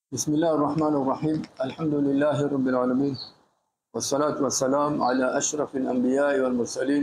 بسم الله الرحمن الرحيم الحمد لله رب العالمين والصلاة والسلام على أشرف الأنبياء والمرسلين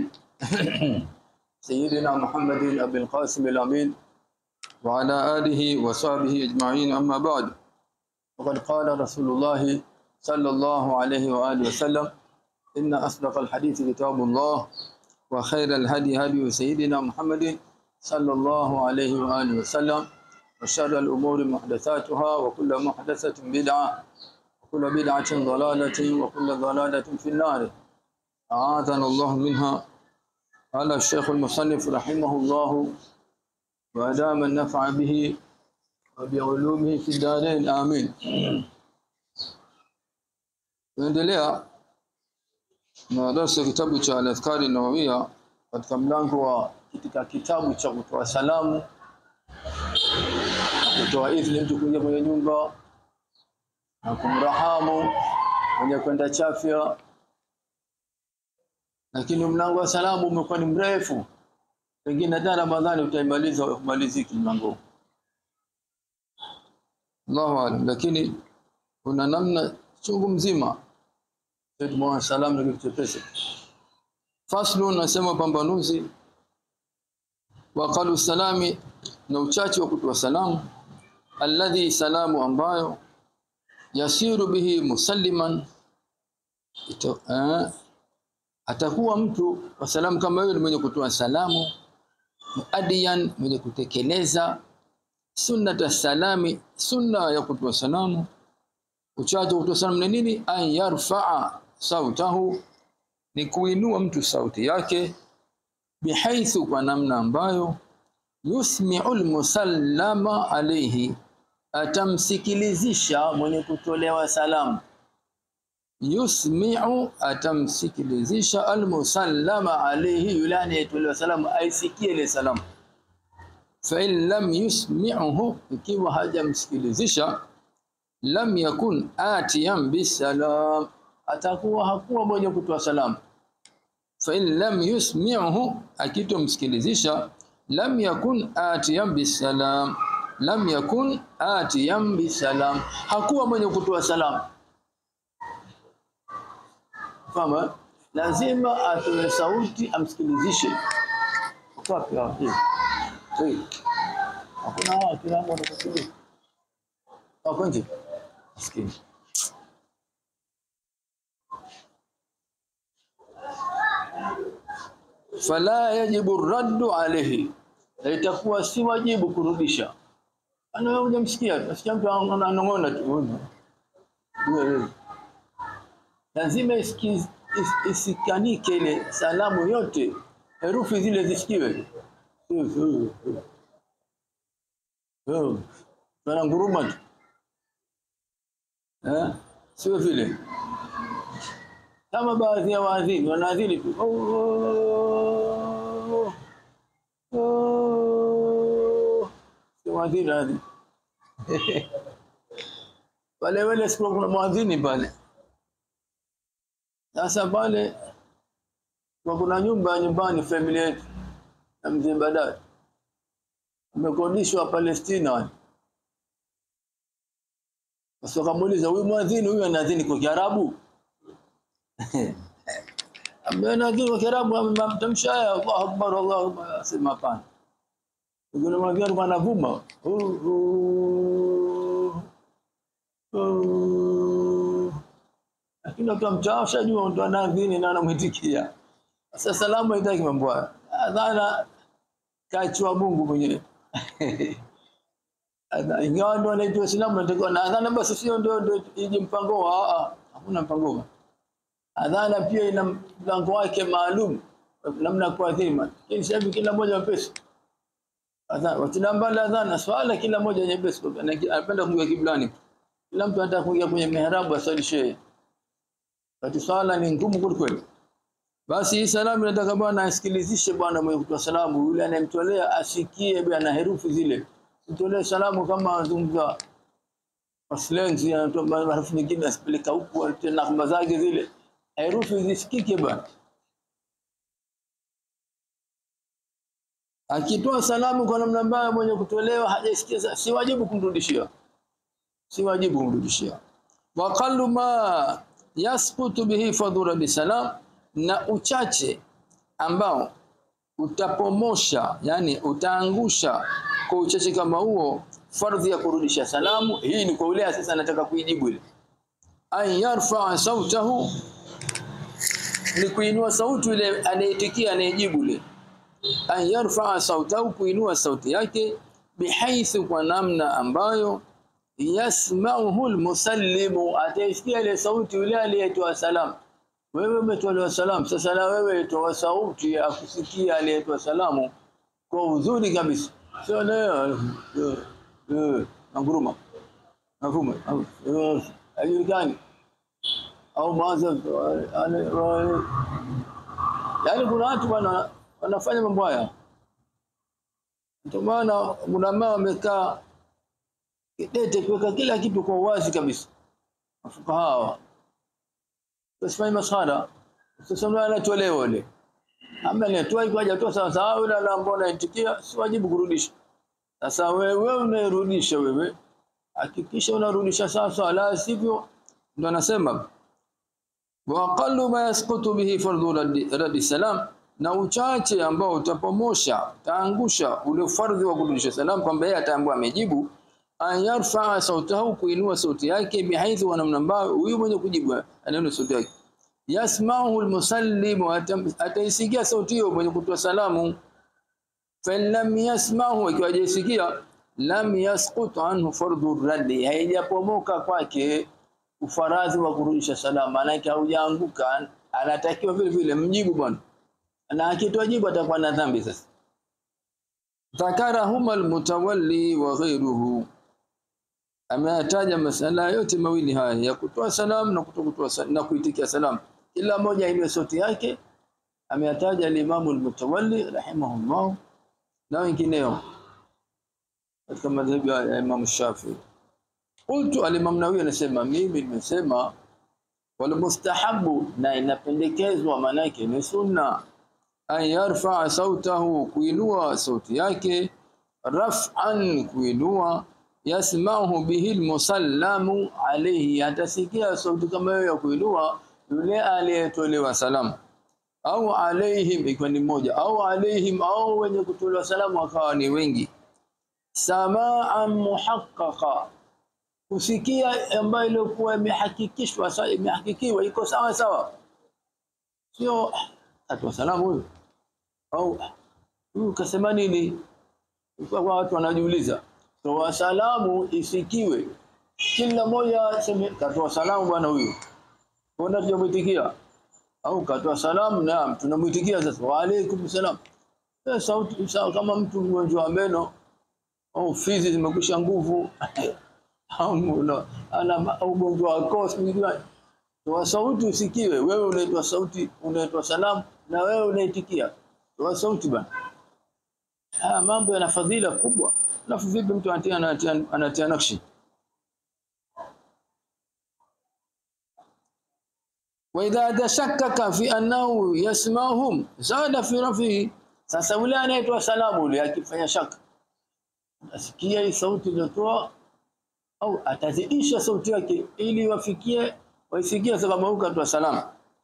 سيدنا محمد أبي القاسم الأمين وعلى آله وصحبه أجمعين أما بعد وقد قال رسول الله صلى الله عليه وآله وسلم إن أصدق الحديث كتاب الله وخير الهدي هدي سيدنا محمد صلى الله عليه وآله وسلم وشر الأمور محدثاتها وكل محدثة بدعة وكل بدعة ضلالة وكل ضلالة في النار أعاذنا الله منها قال الشيخ المصنف رحمه الله وأدام النفع به وبعلومه في الدارين آمين Tunaendelea na darasa kitabu cha Al-Adhkari Nawawia katika mlango wa katika kitabu cha kutoa salamu kutoa idhini mtu kuingia kwenye nyumba na kumrahamu mwenye kwenda chafya, lakini mlango wa salamu umekuwa ni mrefu, pengine hata Ramadhani utaimaliza umaliziki mlango. Allahu alam, lakini kuna namna chungu mzima tumeona salamu ni kitu chepesi. Faslu nasema pambanuzi wa qalu salami na uchache wa kutoa salamu alladhi salamu ambayo yasiru bihi musalliman ito, eh, atakuwa mtu wa salamu kama yule mwenye kutoa salamu muadiyan mwenye kutekeleza sunnata salami sunna ya kutoa salamu uchache wa kutoa salamu ni nini an yarfaa sautahu ni kuinua mtu sauti yake bihaithu kwa namna ambayo yusmi'u almusallama alayhi atamsikilizisha mwenye kutolewa salamu yusmi'u atamsikilizisha almusallama alayhi yule anayetolewa salamu aisikie ile salamu fa in lam yusmi'uhu ikiwa hajamsikilizisha lam yakun atiyan bisalam atakuwa hakuwa mwenye kutoa salamu fa in lam yusmi'uhu akitomsikilizisha lam yakun atiyan bisalam lam yakun atiyan bisalam hakuwa mwenye kutoa salamu kama lazima atoe sauti amsikilizishe wapi wapi hakuna watu na mbona kusikiliza wako nje maskini fala yajibu raddu alayhi itakuwa si wajibu kurudisha ana hujamsikia nasikia mtu ananong'ona tu lazima is, isikanike ile salamu yote herufi zile zisikiwe tuna nguruma tu eh sio vile kama baadhi ya waadhini wanaadhini tu mwadhini hadi pale wale siku kuna mwadhini pale sasa pale kwa kuna nyumba nyumbani familia yetu na mzee Badari amekodishwa Palestina sasa kamuuliza huyu mwadhini huyu anaadhini kwa Kiarabu amenadhini kwa Kiarabu amemtamsha haya Allahu Akbar Allahu Akbar asema hapana kuna mwingine alikuwa anavuma lakini watu mchaosha jua ndo anaadhini na anamwitikia sasa salamu haitaki mambo haya adhana kachwa Mungu mwenyewe ingawa ndo anaitwa Uislamu natakiwa na adhana basi sio ndio ndio ije mpango wa hakuna mpango adhana pia ina mpango wake maalum namna kuadhima lakini sasa kila mmoja mpesa adhana watinambala adhana swala kila mmoja nyepesi anapenda kuingia kiblani kila mtu anataka kuingia kwenye mihrabu asalishe kati swala ni ngumu kweli basi hii salamu nataka bwana asikilizishe bwana mwenye kutoa salamu yule anayemtolea asikie bwana herufi zile mtolee salamu kama azungumza maslenzi anatoa herufi nyingine asipeleka huku tena kama zake zile herufi zisikike bwana akitoa salamu kwa namna mbaya mwenye kutolewa hajasikia si wajibu kumrudishia si wajibu kumrudishia wa qallu ma yasqutu bihi fadhura bisalam na uchache ambao utapomosha yani utaangusha kwa uchache kama huo fardhi ya kurudisha salamu hii ni kwa ule sasa anataka kuijibu ile an yarfa sautahu ni kuinua sauti ile anayetikia anayejibu ile an yarfa sautahu kuinua sauti yake bihaithu kwa namna ambayo yasma'uhu almusallimu ataisikia ile sauti yule aliyetoa salamu wewe umetolewa salamu sasa na wewe toa sauti ya kusikia aliyetoa salamu kwa uzuri kabisa sio leo nguruma mafhumu hajulikani au mawazo yaani kuna watu wana wanafanya mambo haya ndio maana kuna mama wamekaa kidete kuweka kila kitu kwa uwazi kabisa mafukaha hawa Usifanye maskhara. Usiseme anatolewa ile. Ama anatoa iko hajatoa sawa sawa yule ambao anaitikia si wajibu kurudisha. Sasa wewe unairudisha wewe. Hakikisha unarudisha sawa sawa la sivyo ndo anasema wa aqallu ma yasqutu bihi fardhu raddi salam na uchache ambao utapomosha taangusha ule fardhi wa kurudisha salam kwamba yeye ataambiwa amejibu an yarfa sautahu kuinua sauti yake bihaithu wa namna ambayo huyu mwenye kujibu anaona sauti yake yasma'uhu almusallim ataisikia sauti hiyo mwenye kutoa salamu fa lam yasma'hu ikiwa hajasikia lam yasqut anhu fardhu raddi haijapomoka kwake ufaradhi wa kurudisha salamu maana haujaanguka anatakiwa vile vile mjibu bwana na akitoa jibu atakuwa na dhambi sasa dhakarahuma almutawalli wa ghayruhu ameyataja masala yote mawili haya ya kutoa salamu na kutokutoa na kuitikia salamu kila moja ile sauti yake ameyataja al-Imam al-Mutawalli rahimahullah na wengineo katika madhhabi ya Imam Shafi qultu al-Imam Nawawi anasema mimi nimesema wal mustahabu na inapendekezwa manake ni sunna an yarfa sautahu kuinua sauti yake raf'an kuinua yasma'uhu bihi almusallamu alayhi atasikia sauti kama hiyo ya kuinua yule aliyetolewa salamu au alaihim ikiwa ni mmoja au alaihim au wenye kutolewa salamu wakawa ni wengi sama'an muhaqqaqa kusikia ambayo ilikuwa imehakikishwa sasa imehakikiwa iko sawa sawa sio atoa salamu huyo au huyu kasema nini kwa watu wanajiuliza toa salamu isikiwe kila mmoja seme katoa salamu bwana huyu mbona tujamuitikia au katoa salamu naam tunamuitikia sasa wa alaykum salam eh sauti sawa kama mtu mgonjwa wa meno au fizi zimekwisha nguvu au ana ugonjwa wa koo toa sauti usikiwe wewe unaitwa sauti unaitwa salamu na wewe unaitikia toa sauti bwana haya mambo yana fadhila kubwa alafu vipi mtu anatia anatia, anatia nakshi wa idha tashakkaka fi annahu yasma'uhum zada fi rafihi sasa yule anaitwa salamu yule akifanya shaka asikia hii sauti iliyotoa au atazidisha sauti yake ili wafikie waisikie sababu huko atoa salamu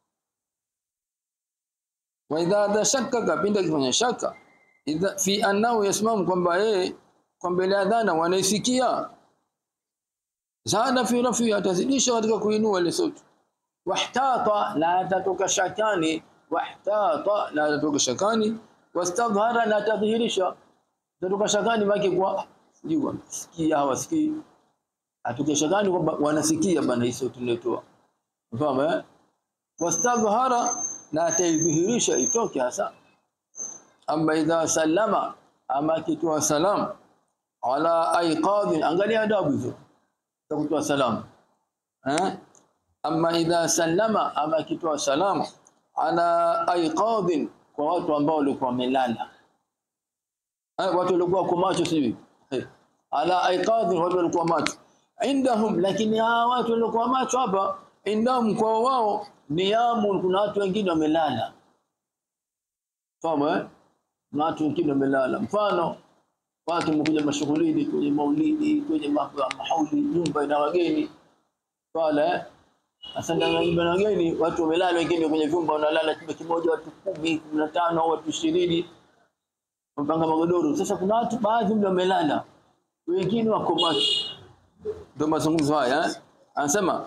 wa idha tashakkaka pinda kifanya shaka idha fi annahu yasma'u kwamba yeye kwamba ile adhana wanaisikia zada fi rafi atazidisha katika kuinua ile sauti wahtata la atatoka shakani wahtata la atatoka shakani wastadhara la tadhihirisha atatoka shakani maki kwa sijui sikia hawasikii atoke shakani kwamba wanasikia bana hii sauti inayotoa unafahamu eh wastadhara na ataidhihirisha itoke hasa amma idha sallama ama kitoa salamu ala aiqadhin angalia adabu hizo za kutoa salamu eh amma idha sallama ama kitoa salamu ala aiqadhin kwa watu ambao walikuwa wamelala eh watu walikuwa kwa macho sijui eh. ala aiqadhin watu walikuwa macho indahum lakini hawa watu walikuwa macho hapa indahum kwa wao niyamu kuna watu wengine wamelala. Fahamu eh? Kuna watu wengine wamelala. Mfano watu wamekuja mashughulini kwenye maulidi kwenye mambo ya mahauli nyumba ina wageni pale sasa ndani ya nyumba na wageni watu wamelala wengine kwenye vyumba wanalala chumba kimoja watu kumi kumi na tano au watu ishirini wamepanga magodoro sasa kuna watu baadhi mle wamelala wengine wako macho ndio mazungumzo haya eh? anasema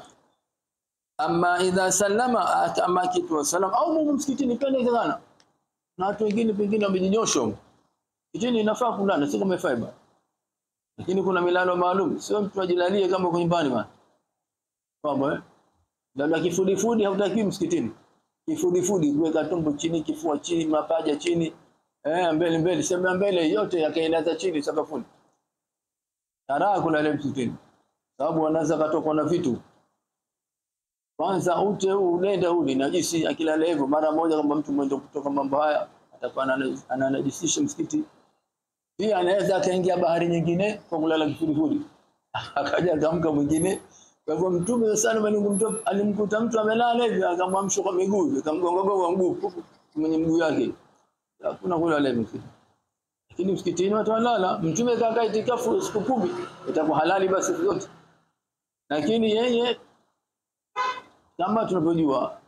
ama idha sallama ama kitu wa salam au Mungu msikitini pende sana na watu wengine pengine wamejinyosha huko. kitini inafaa kulala sio kama fiber lakini kuna milalo maalum sio mtu ajilalie kama uko nyumbani bana kwamba eh labda kifudifudi hautakiwi msikitini kifudifudi kuweka tumbo chini kifua chini mapaja chini eh mbele mbele sema mbele yote yakaeneza chini sakafuni taraa kulala msikitini sababu wanaweza katokwa na vitu kwanza ute huu unenda huu ni najisi akilala hivyo mara moja kama mtu mwenye kutoka mambo haya atakuwa anana- ananajisisha msikiti pia anaweza akaingia bahari nyingine kwa kulala kifudifudi akaja akamka mwingine kwa hivyo mtume sana alimkuta alimkuta mtu amelala hivi akamwamsha kwa miguu akamgonga gonga mguu pupu, kwenye mguu yake hakuna kulala hivi msikiti lakini msikitini watu walala mtume kakaa itikafu siku kumi itakuwa halali basi siku zote lakini yeye kama tunavyojua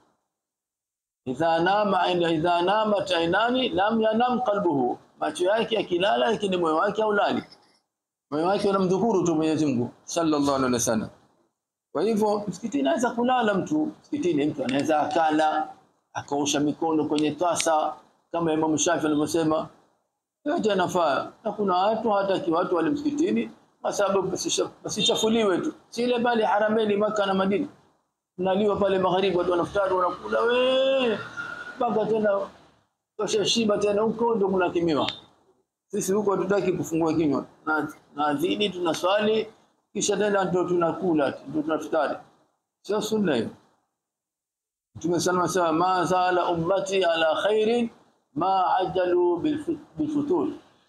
idha nama ina idha nama tainani lam yanam qalbuhu macho yake yakilala lakini moyo wake haulali moyo wake unamdhukuru tu Mwenyezi Mungu sallallahu alaihi wasallam kwa hivyo msikitini anaweza kulala mtu msikitini mtu anaweza akala akaosha mikono kwenye tasa kama Imam Shafi alivyosema yote yanafaa na kuna watu hata watu wale msikitini kwa sababu basisha- basichafuliwe tu si ile bali harameni maka na Madina naliwa pale magharibi watu wanafutari wanakula we mpaka tena tosha shiba tena huko ndio mnakimiwa sisi huko hatutaki kufungua kinywa na na dhini tunaswali kisha tena ndio tunakula ndio tunafutari sio sunna hiyo Mtume sana anasema ma zala ummati ala khairin ma ajalu bilfu- bilfutur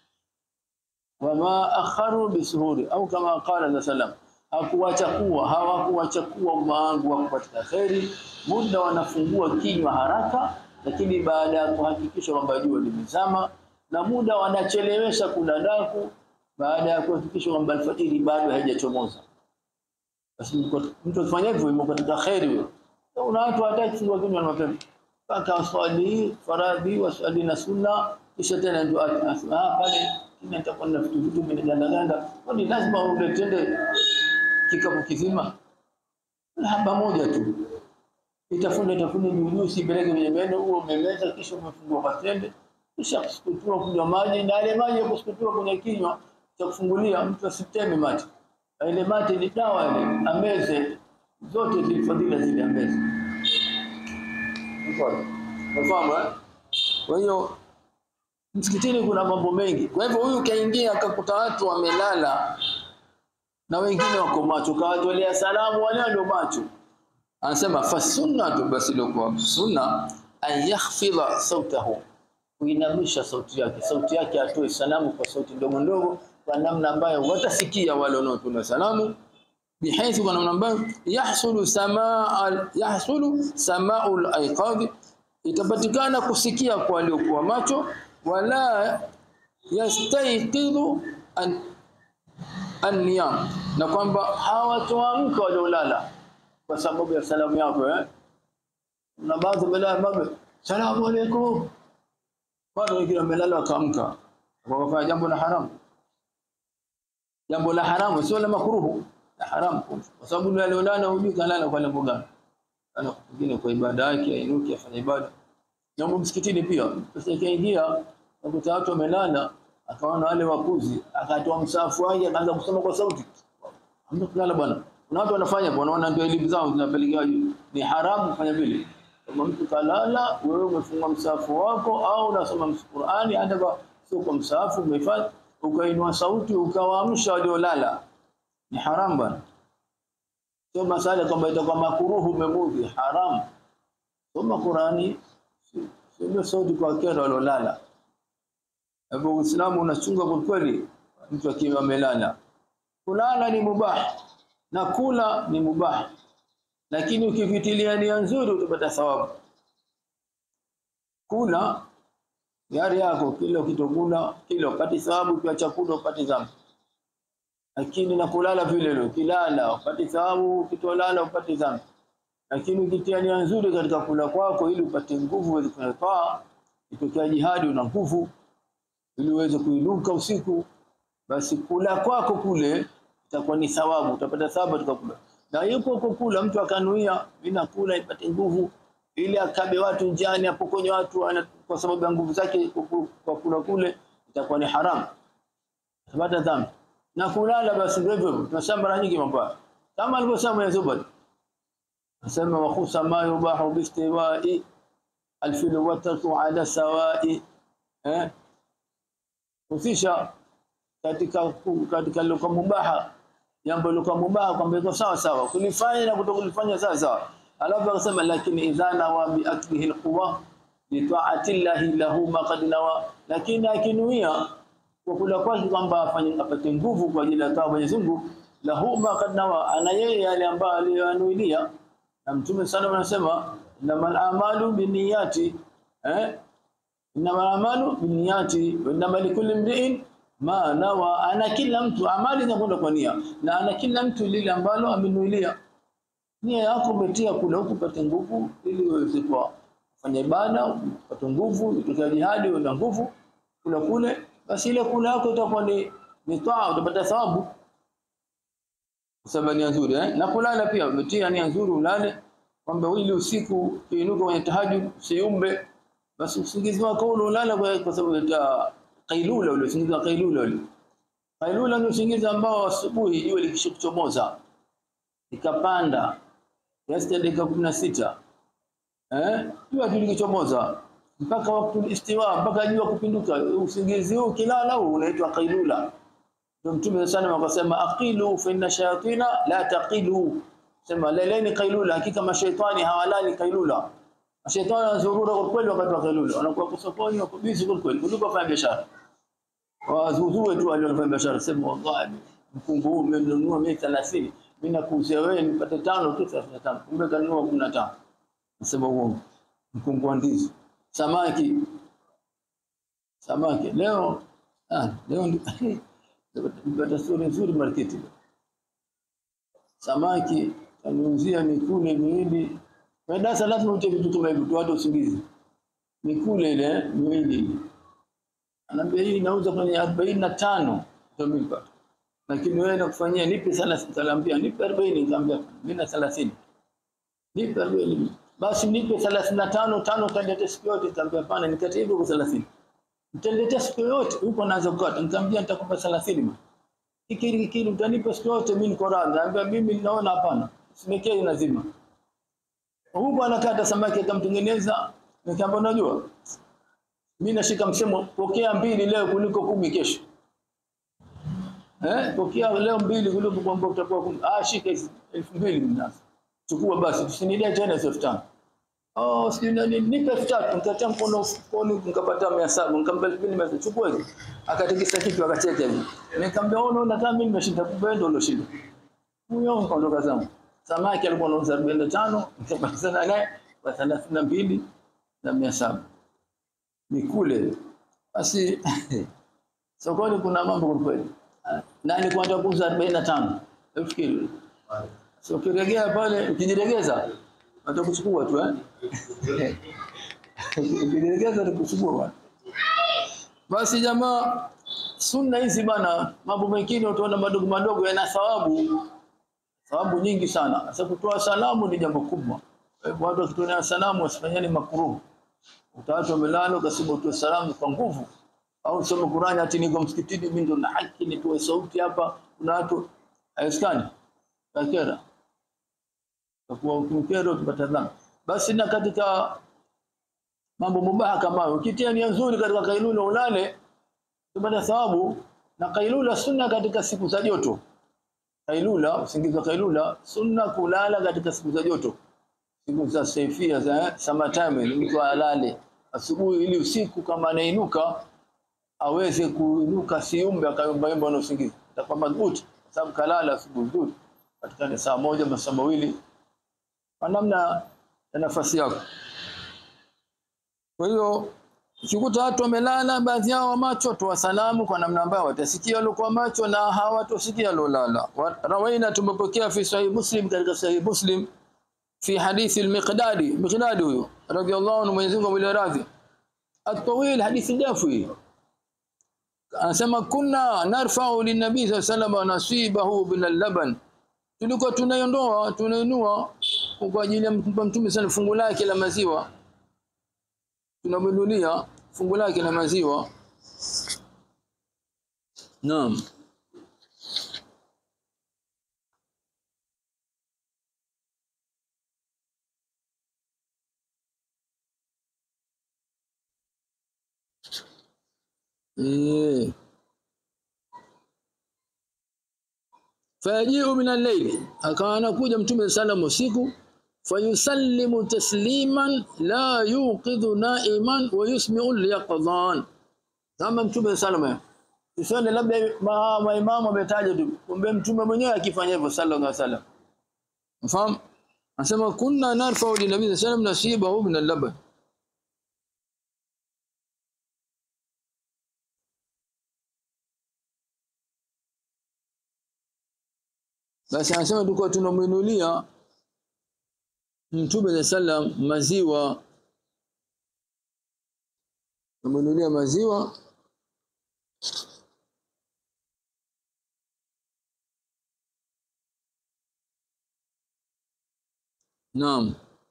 wama akharu bisuhuri au kama qala sallam hakuwacha kuwa hawakuwacha kuwa umma wangu wako katika kheri muda wanafungua kinywa haraka lakini baada ya kuhakikisha kwamba jua limezama na muda wanachelewesha kula daku baada ya kuhakikisha kwamba alfajiri bado haijachomoza basi mko- mtu akifanya hivyo yuko katika kheri huyo Na kuna watu hawataki kufungua kinywa mapema mpaka waswali faradhi waswali na sunna kisha tena ndio ati asema ah pale kina nitakuwa na vitu vitu vinaganda ganda kwani lazima uletende kikapu kizima haba moja tu itafuna itafuna juu juu usipeleke kwenye meno huo umemeza kisha umefungua patende kisha kusukutua kunywa maji na ile maji ya kusukutua kwenye kinywa cha kufungulia mtu asiteme mate Na ile mate ni dawa ile ameze zote zilifadhila zile ameze Unafahamu eh? Kwa hiyo msikitini kuna mambo mengi. Kwa hivyo huyu kaingia akakuta watu wamelala na wengine wako macho, kawatolea salamu wale walio macho. Anasema fasunnatu, basi ilikuwa sunna an yakhfidha sautahu, kuinamisha sauti yake, sauti yake atoe salamu kwa sauti ndogo ndogo, kwa namna ambayo watasikia wale wanaotuma salamu بحيث kwa namna ambayo yahsulu samaa yahsulu samaul aiqadhi itapatikana kusikia kwa waliokuwa macho wala yastayqidu an an-niyam na kwamba hawatoamka waliolala kwa sababu ya salamu yako eh na baadhi wamelala babe salamu alaykum bado wengine wamelala wakaamka wakafanya jambo la haramu jambo la haramu sio la makruhu la haramu kwa sababu yule aliolala hujui kalala kwa lengo gani ana pengine kwa ibada yake ainuke afanye ibada na huko msikitini pia sasa ikaingia nakuta watu wamelala akaona wale wakuzi akatoa msafu wake akaanza kusoma kwa sauti hamna kulala bwana kuna watu wanafanya bwana wanaona ndio elimu zao zinapelekea juu ni haramu kufanya vile kama mtu kalala wewe umefunga msafu wako au unasoma Qur'ani hata kwa sio kwa msafu umehifadhi ukainua sauti ukawaamsha waliolala ni haram bwana sio masala kwamba itakuwa makuruhu umemudhi haram soma Qur'ani sio sauti kwa kero waliolala hapo Uislamu unachunga kwa kweli mtu akiwa amelala kulala ni mubah na kula ni mubah lakini ukivitilia nia nzuri utapata thawabu kula Gari yako kila ukitokula kila upate thawabu, kwa chakula upate dhambi. Lakini na kulala vile vile, ukilala upate thawabu, ukitolala upate dhambi. Lakini ukitia nia nzuri katika kula kwako, ili upate nguvu uweze kufanya taa, itokea jihadi una nguvu, ili uweze kuinuka usiku, basi kula kwako kule itakuwa ni thawabu, utapata thawabu katika kula. Na yupo kukula, mtu akanuia mimi nakula ipate nguvu, ili akabe watu njiani, apokonye watu ana, kwa sababu ya nguvu zake kuku- kwa kula kule, itakuwa ni haramu, atapata dhambi. Na kulala basi ndio hivyo, tunasema mara nyingi mambo haya. kama alivyosema Mwenyezi Mungu asema wakhusa ma yubahu bistiwai alfil watatu ala sawai eh husisha katika katika luka mubaha jambo luka mubaha kwamba iko sawa sawa kulifanya na kutokulifanya sawa sawa alafu akasema lakini idha nawa bi aklihi alquwa li ta'ati llahi lahu ma qad nawa lakini akinuia kwa kula kwake kwamba afanye apate nguvu kwa ajili ya taa Mwenyezi Mungu lahu ma qad nawa ana yeye yale ambayo aliyoanuilia na mtume sana anasema innamal a'malu binniyati eh innamal a'malu binniyati wa innamal likulli imri'in ma nawa ana kila mtu amali zinakwenda kwa nia na ana kila mtu lile ambalo amenuilia nia yako umetia kule huku upate nguvu ili uweze kwa kufanya ibada upate nguvu utokea jihadi una nguvu kula kule basi ile kula yako itakuwa ni ni taa utapata thawabu kusema nia nzuri eh? na kulala pia umetia nia nzuri ulale kwamba ili usiku ukiinuka kwenye tahajjud usiumbe basi usingizi wako ule ulale kwa, kwa sababu ya kailula ule usingizi wa kailula ule kailula ni usingizi ambao asubuhi jua likishakuchomoza ikapanda kiasi cha dakika 16 eh jua tu likichomoza mpaka wakati istiwa mpaka jua kupinduka usingizi huu kilala huu unaitwa kailula ndio mtume sana akasema aqilu fa inna shayatina la taqilu sema leleni kailula hakika mashaitani hawalali kailula mashaitani wanazurura kwa kweli wakati wa kailula wanakuwa kwa sokoni wako busy kwa kweli kuliko kufanya biashara wazuzue tu wale wanafanya biashara sema wallahi mkungu huu umenunua mimi 30 mimi nakuuzia wewe nipate tano tu 35 kumbe kanunua 15 nasema uongo mkungu wa ndizi samaki samaki leo ah leo nipata stori nzuri marketi samaki aniuzia mikule miwili kwa darasa lazima ute vitu kama hivyo tuwate usingizi mikule ile miwili anaambia hii inauza kwenye 45 utamlipa lakini wewe nakufanyia nipe 30 nitaambia nipe 40 nikamwambia mimi na 30 nipe 40 basi nipe 35 tano kandete siku yote nikamwambia hapana nikate hivyo kwa 30 Mtaniletea siku yote huko naanza kukata. Nikamwambia nitakupa 30 ma. Hiki hiki utanipa siku yote mimi niko radhi. Anambia mimi ninaona hapana. Simekei lazima. Huko anakata samaki akamtengeneza. Nikamwambia unajua mimi nashika msemo pokea mbili leo kuliko kumi kesho. Eh, pokea leo mbili kuliko kwamba utakuwa kumi. Ah, shika elfu mbili mnazo. Chukua basi tusinilie tena elfu tano. Oh, sijui nani nipe elfu tatu nikatia mkono mfukoni nikapata 700 nikampa 2000 chukua hizo akatikisa kichwa akacheka hivi nikamwambia wewe unaona kama mimi nimeshinda kumbe ndio ulioshinda huyo kaondoka zangu samaki alikuwa anauza 45 nikapata naye kwa 32 na 700 nikule basi sokoni kuna mambo kwa kweli na nilikuwa nataka kuuza 45 elfu kilo so ukiregea pale ukijiregeza atakuchukua tu eh ukijiregeza atakuchukua bwana basi jamaa sunna hizi bana mambo mengine utaona madogo madogo yana thawabu thawabu nyingi sana sasa kutoa salamu ni jambo kubwa watu wakitoa salamu wasifanyane makuruhu utaacha umelala ukasema utoe salamu kwa nguvu au soma Qur'ani ati niko msikitini mimi ndo na haki nitoe sauti hapa kuna watu haiskani kakera kwa ukimkero tupata dhambi basi na katika mambo mubaha kama hayo ukitia nia nzuri katika kailula ulale tupata thawabu na kailula sunna katika siku za joto kailula usingizi wa kailula sunna kulala katika siku za joto siku za saifia za summertime mtu alale asubuhi ili usiku kama anainuka aweze kuinuka siumbe akayumba yumba na usingizi itakuwa madhubuti kwa sababu kalala asubuhi nzuri katika saa moja masaa mawili kwa namna ya nafasi yako kwa hiyo Ukikuta watu wamelala, baadhi yao wa macho, toa salamu kwa namna ambayo watasikia waliokuwa macho na hawatosikia waliolala. Wa- Rawaina, tumepokea fi sahih Muslim, katika sahih Muslim fi hadithi al-Miqdadi, Miqdadi huyo radiyallahu anhu, Mwenyezi Mungu amwile radhi, at-tawil, hadithi ndefu hii anasema kunna narfa'u linabii sallallahu alayhi wasallam nasibahu min al-laban, tulikuwa tunaiondoa tunainua kwa ajili ya kumpa mtume sana fungu lake la maziwa, tunamnunulia fungu lake la maziwa. Naam. Eh. fayajiu min al-layli, akawa anakuja mtume sallam usiku, fayusallimu tasliman la yuqidhu naiman wa yusmi'u al-yaqdhan. Kama mtume sallam Usione labda ma- maimamu ametaja tu, kumbe mtume mwenyewe akifanya hivyo sallallahu alaihi wasallam. Mfahamu? Anasema kunna narfa'u li nabii sallallahu alaihi wasallam nasibahu min al-laban. Basi anasema tulikuwa tunamwinulia Mtume sallam maziwa tunamwinulia maziwa Naam.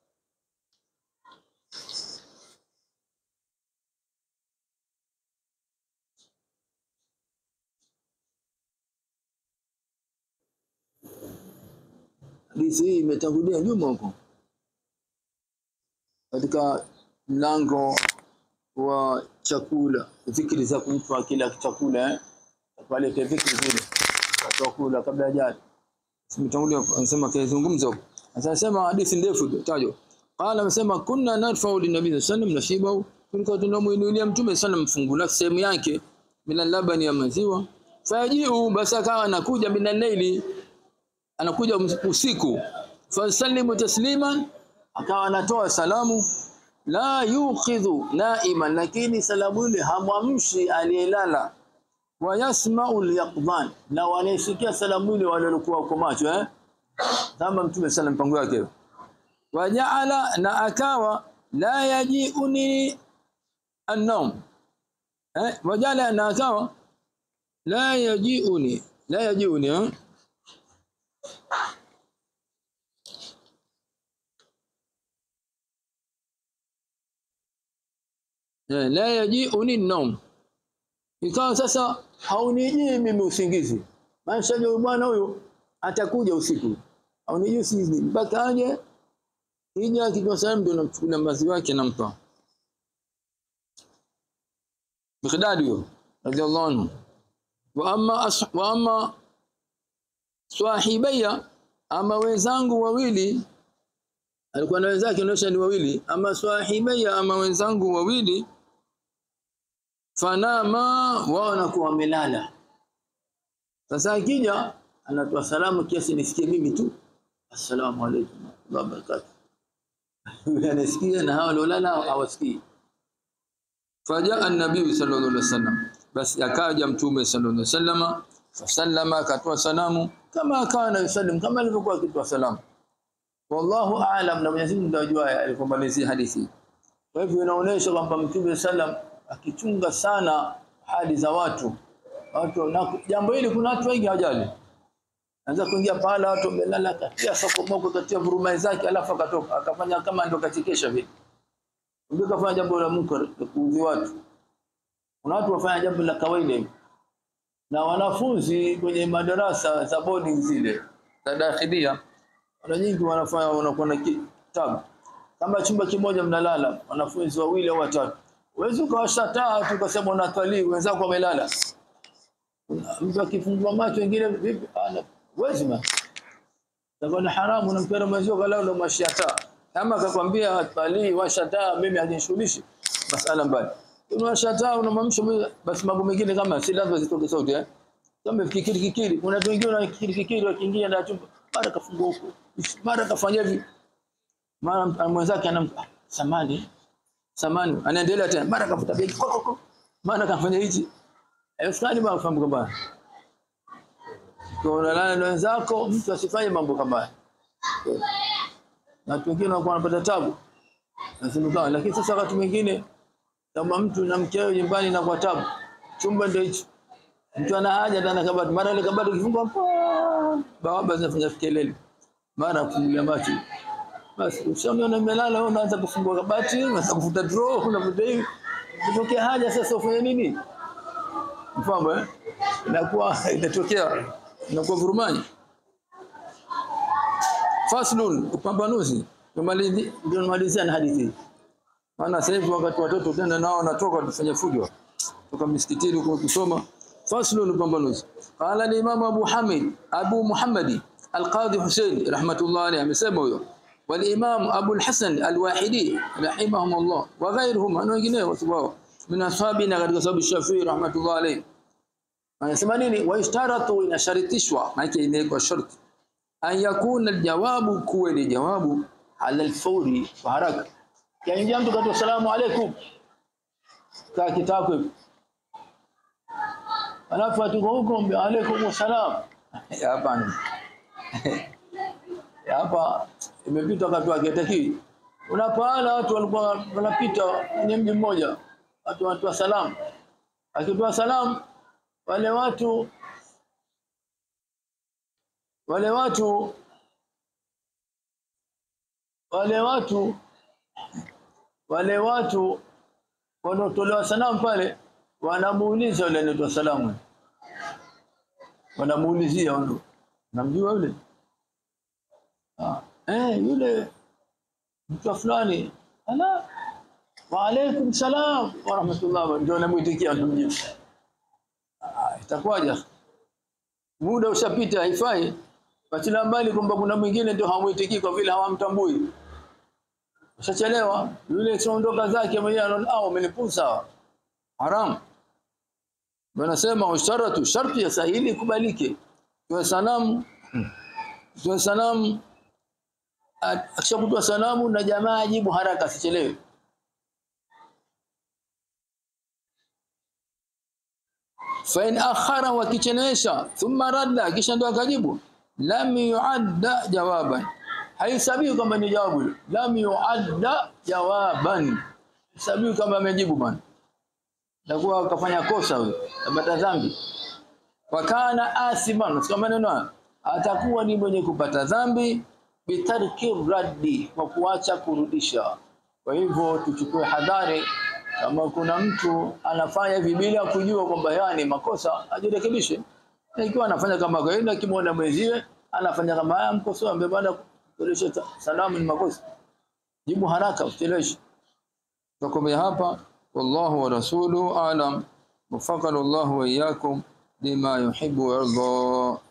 Hadithi hii imetangulia nyuma huko katika mlango wa chakula, fikri za mtu akila chakula eh, pale kwa fikri zile za chakula kabla ya jana. Simetangulia anasema kaizungumza huko. Sasa anasema hadithi ndefu tajwa. Qala amesema kunna narfa'u linabii sallallahu alayhi nasibahu, tulikuwa tunamuinulia mtume sana mfungu la sehemu yake bila labani ya maziwa. Fajiu basi akawa anakuja bila laili anakuja usiku fasallimu tasliman akawa anatoa salamu la yuqidhu naiman lakini salamu ile hamwamshi aliyelala wa yasma'u al-yaqdhan na wanaisikia salamu ile wale walikuwa wako macho eh kama mtume sallam mpango yake wajaala na akawa la yajiuni an-nawm eh wajaala na akawa la yajiuni la yajiuni eh Eh, la yajiuni an-nawm ikawa sasa haunijii mimi usingizi maana huyu bwana huyu atakuja usiku haunijii usingizi mpaka aje ija akitoa salamu ndio namchukulia maziwa yake nampa Miqdad huyo radhiallahu anhu wa amma as, wa amma swahibaya ama wenzangu wawili alikuwa na wenzake anaosha ni wawili ama swahibaya ama wenzangu wawili fanama wao wanakuwa wamelala sasa akija anatoa salamu kiasi nisikie mimi tu assalamu alaykum wa barakatuh anasikia na hao waliolala hawasikii faja an-nabii sallallahu alaihi wasallam basi akaja mtume sallallahu alaihi wasallam fasallama akatoa salamu kama kana yusallim kama alivyokuwa akitoa salamu wallahu aalam na Mwenyezi Mungu ndiye ajua alipomalizia hadithi kwa hivyo inaonyesha kwamba mtume sallam akichunga sana hali za watu watu na jambo hili kuna watu wengi hawajali anza kuingia pale watu wamelala katia soko moko katia vurumai zake alafu akatoka akafanya kama ndio kachekesha vile ndio kafanya jambo la munkar la kuudhi watu kuna watu wafanya jambo la kawaida hivi na wanafunzi kwenye madarasa za boarding zile za dakhilia mara nyingi wanafanya wanakuwa na kitabu kama chumba kimoja mnalala wanafunzi wawili au watatu Uwezi ukawasha taa tu ukasema unatalii wenzako wamelala. Mtu akifungua macho wengine vipi? Ana uwezi ma. Sababu ni haramu na mpira maziwa kalau ndo mashia taa. Kama akakwambia talii washa taa mimi hajishughulishi masala mbali. Unawasha taa unamamsha basi mambo mengine kama si lazima zitoke sauti eh. Kama fikiri kikiri kuna watu wengine wanafikiri kikiri wakiingia ndani ya chumba mara kafungua huko mara kafanya hivi mara mwenzake anam samani samani anaendelea tena mara kafuta begi ko, ko, ko. mara kafanya hichi haiwezekani bwana kufahamu kwamba kwa unalala na wenzako mtu asifanye mambo kama haya na watu wengine wanakuwa wanapata tabu nasimama lakini sasa wakati mwingine kama mtu na mkeo nyumbani na kwa tabu chumba ndio hicho mtu ana haja ndani ya kabati mara ile kabati kifungwa pa bawaba zinafanya kelele mara kufungulia macho basi ushaona nimelala wewe unaanza kufungua kabati unaanza kufuta draw unafuta hivi kitokea haja sasa ufanye nini mfano eh inakuwa inatokea inakuwa vurumani faslun upambanuzi tumalizi ndio malizia na hadithi maana sasa hivi wakati watoto tena nao wanatoka tufanye fujo toka misikitini huko kusoma faslun upambanuzi qala al-imam Abu Hamid Abu Muhammadi al-Qadi Hussein rahmatullah alayhi amesema huyo والامام ابو الحسن الواحدي رحمهم الله وغيرهم na wengineo watu min ashabina katika sababu Shafi'i rahmatullah alayhi anasema nini waishtaratu inasharitishwa maana imewekwa sharti an yakuna aljawabu kuwe ni jawabu ala alfawri kwa haraka kaingia mtu katoa salamu alaykum ka kitako hivi alafu atuko huko mbe alaykum salam hapa hapa imepita wakati wake taki unapaana watu walikuwa wanapita kwenye mji mmoja watu wanatoa salamu akitoa salamu wale watu wale watu wale watu wale watu wanaotolewa salamu pale wanamuuliza yule anatoa salamu wanamuulizia wao namjua yule ah eh yule mtu fulani ala wa alaykum salam wa rahmatullah ndio namuitikia mjibu itakuwaje muda ushapita haifai Wachila mbali kwamba kuna mwingine ndio hamuitiki kwa vile hawamtambui. Ushachelewa, yule siondoka zake mwenyewe anaona ah umenipusa. Haram. Wanasema usharatu sharti ya sahili kubalike. Kwa salamu kwa salamu akishakutoa salamu na jamaa ajibu haraka asichelewe. fa in akhara wakichelewesha thumma radda kisha ndo akajibu lam yuadda jawaban haisabiwi kama ni jawabu lam yuadda jawaban sabiwi kama amejibu bwana takuwa akafanya kosa huyo apata dhambi wakana asiman sio maneno atakuwa ni mwenye kupata dhambi bitarki raddi kwa kuacha kurudisha kwa hivyo tuchukue hadhari kama kuna mtu anafanya hivi bila kujua kwamba yani makosa ajirekebishe na ikiwa anafanya kama kawaida kimwona mwenziwe anafanya kama haya mkosoa ambaye baada kurejesha salamu ni makosa jibu haraka usicheleweshe tukomea hapa wallahu wa rasuluhu alam وفقنا الله وإياكم لما يحب ويرضى